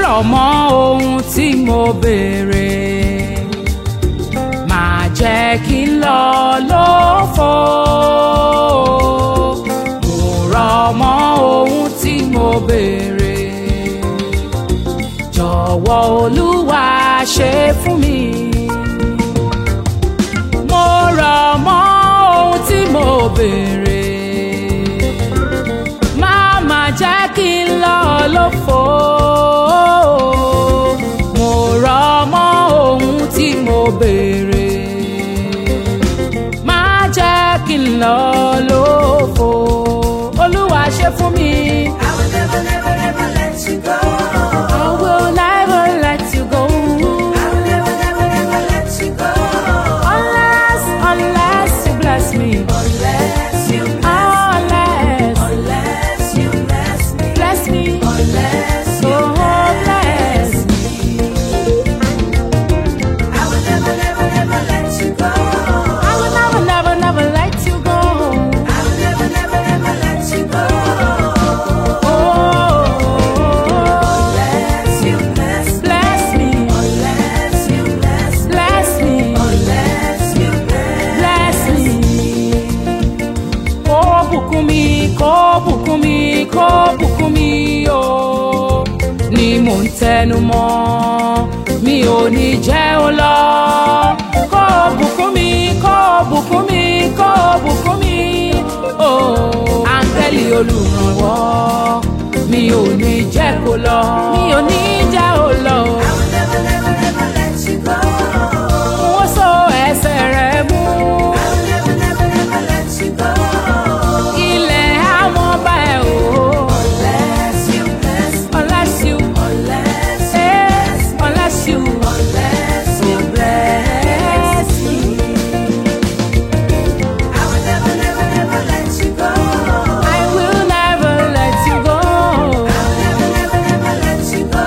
rọ̀ mọ́ ohun tí mo béèrè máa jẹ́ kí n lọ lófo mo rọ̀ mọ́ ohun tí mo béèrè jọ̀wọ́ olúwa ṣe fún mi mo rọ̀ mọ́ ohun tí mo béèrè má má jẹ́ kí n lọ lófo mo rọ̀ mọ́ ohun tí mo béèrè má jẹ́ kí n lọ lófo olúwa ṣe fún mi. I will never, never, never let you go. I will never let you go I will never, never, never let you go. unless unless you bless me Unless you bless, unless unless you bless me. bless me Unless you oh bless me. I will never, never, never let you go. I will never never never let you go. I will never, never, never let you go. Oh, Unless you bless, bless me, unless you bless, bless me, unless you bless. bless me. Kó bùkún mi, kó bùkún mi, kó bùkún mi o. Ni mò ń tẹnu mọ́, mi ò ní jẹ́ ó lọ. Kó bùkún mi, kó bùkún mi, kó bùkún mi o. Áńgẹ́lì olùrànwọ́, mi ò ní jẹ́ kó lọ. Mi ò ní jẹ́ ó lọ. I will never, never, never let you go. Wọ́n so ẹsẹ̀ rẹ̀ mú. I will never, never, never let you go. Ilẹ̀ àwọn ọba ẹ̀ o. Unless you bless, Unless you, unless you eh, bless, unless you, unless you bless me. I will never, never, never let you go. I will never let you go. I will never, never, never let you go.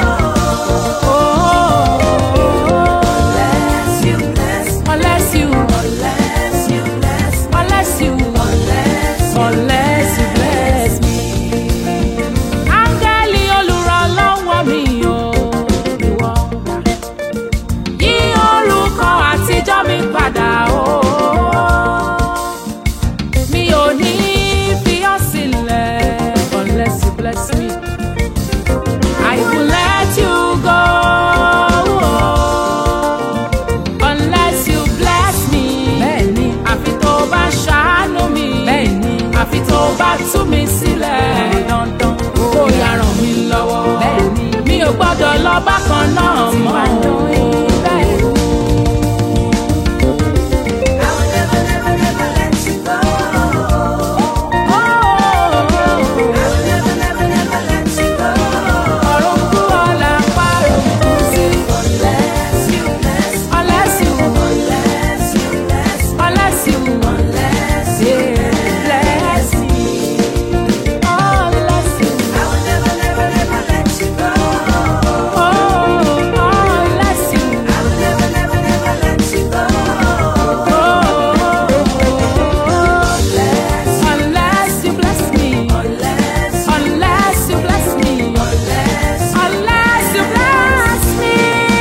Oh, Unless you bless, unless you, unless you bless, unless you, unless you unless you bless me. Áńgẹ́lì olùrànlọ́wọ́ mi o, ìwọ gbà. Yí orúkọ àtijọ́ mi padà o. Mi ò ní fi ọ́ sílẹ̀ unless you bless me. I will let you go unless you bless me. Bẹ́ẹ̀ni, àfi tó bá ṣàánú mi. Bẹ́ẹ̀ni, àfi tó bá tú mi sílẹ̀. Dandan kó yá ràn mí lọ́wọ́. Bẹ́ẹ̀ni, mi ò gbọ́dọ̀ lọ bákan náà mọ́. Bẹ́ẹ̀ni. I will never, never, never let you go. I will never, never, never let you go. Ọ̀run kú ọ̀la parun kú sí. Unless you bless, Unless you, unless you bless, unless you, unless you bless me. Unless you, I will never, never, never let you go. oh, unless you, I will never, never, never let you go. oh, Unless, unless you bless me. unless, Unless you bless me. unless, Unless you bless me.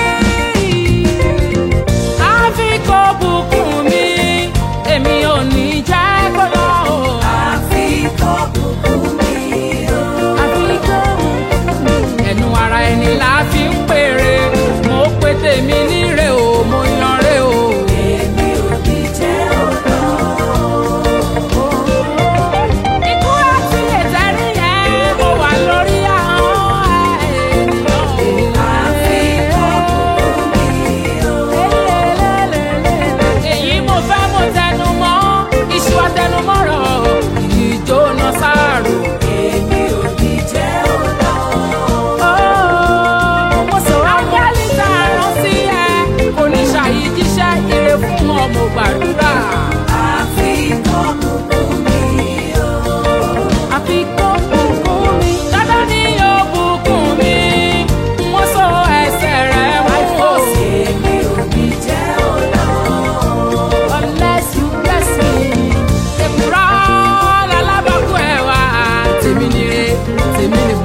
Àfi kó bùkún mi, èmi ò ní jẹ́ kó lọ o. àfi kó bùkún mi o. Àfi kó bùkún mi. Ẹnu ara ẹni la fi ń pèrè, mo pe tèmi níre o, mo yan re o. Èmi ò ní jẹ́ ọ̀dọ́. Ikú àti ìtẹ́rí yẹn, mo wà lórí ahọ́n ènìyàn. Àfi kó bùkún mi o. èyí mo fẹ́ mo tẹnu mọ́ iṣu àtẹnumọ́rọ̀ ìjóná sáàrò. Èmi ò ní jẹ́ ọ̀dọ́. mo sọ ángẹ́lì tá a rán sí ẹ kò ní ṣàyí jíṣẹ́ ire fún ọ mo gbàdúrà. Àfi kó bùkún mi o. àfi kó bùkún mi dandan ni yóò bùkún mi mo sọ ẹsẹ̀ rẹ̀ mú o. Èmi ò ní jẹ́ ọ̀dọ́. unless you bless me. Èkùrọ́ lálábàkú ẹ̀ wá tèmi nire tèmi ni